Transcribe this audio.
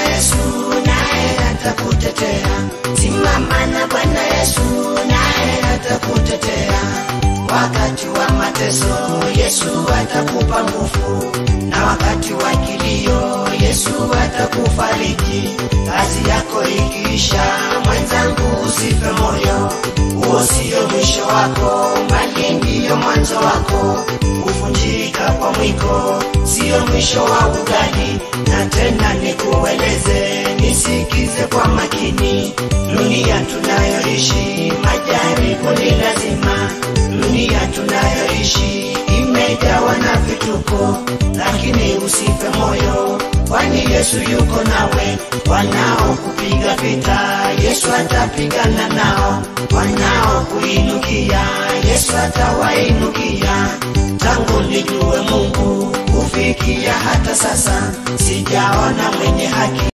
Yesu naye atakutetea. Simama na Bwana Yesu naye atakutetea. Wakati wa mateso Yesu atakupa nguvu, na wakati wa kilio Yesu atakufariji. Kazi yako ikiisha, mwenzangu, usife moyo, huo sio mwisho wako, bali ndiyo mwanzo wako. Kuvunjika kwa mwiko sio mwisho wa ugali, na tena nikueleze, nisikize kwa makini. Dunia tunayoishi, majaribu ni lazima. Dunia tunayoishi imejawa na vituko, lakini usife moyo, kwani Yesu yuko nawe. Wanaokupiga vita, Yesu atapigana nao. Wanaokuinukia, Yesu atawainukia. Tangu nijue Mungu kufikia hata sasa, sijaona mwenye haki